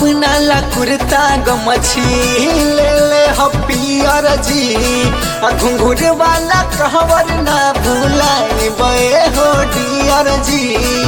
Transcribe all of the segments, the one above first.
अपना ला कुर्ता गमछी ले ले हपियर जी आ घुंघुर वाला कहवर ना भूलाई बे हो डियर जी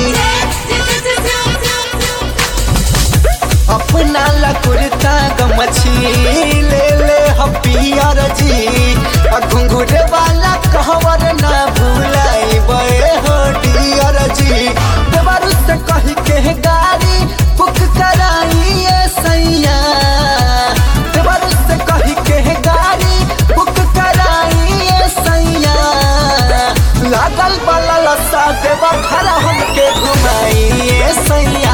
अपना ला कुर्ता गमछी ले ले हपियर जी आ घुंघुर वाला कहवर ना भूलाई बे हो डियर जी देवरु से कही के गाड़ी बुक कराइए सैया देवरु से कही के गाड़ी बुक कराइए सैया लागल वाला लसा देवा खरा हमके घुमाइए सैया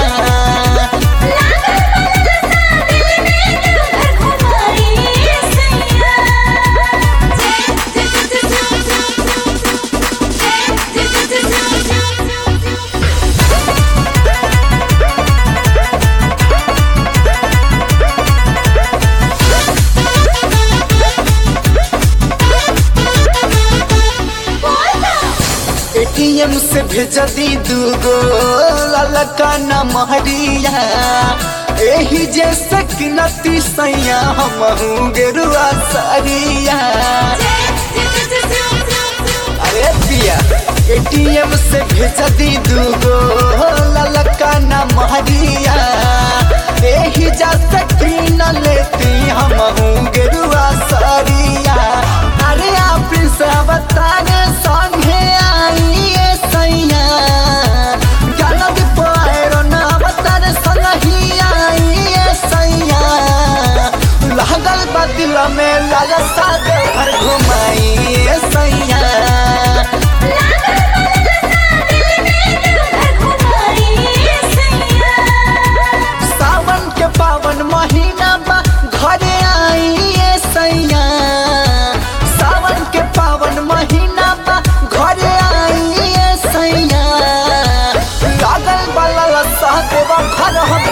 एटीएम से भेज दी दूगो ललका न महरिया एही जैसे कि नती सैया हम गेरुआ सरिया अरे पिया एटीएम से भेज दी दूगो ललका न महरिया एही जैसे कि न लेती हम गेरुआ सरिया अरे आप सब तारे संगे आइए सैया गाना भी पायरो ना बतर संगी आइए सैया लागल बदिल में लालसा दे घर घुमाइए सैया सावन के पावन महीना बा घरे आइए सैया सावन के पावन महीना बा घरे आइए सैया लागल वाला लसा देवा घर हम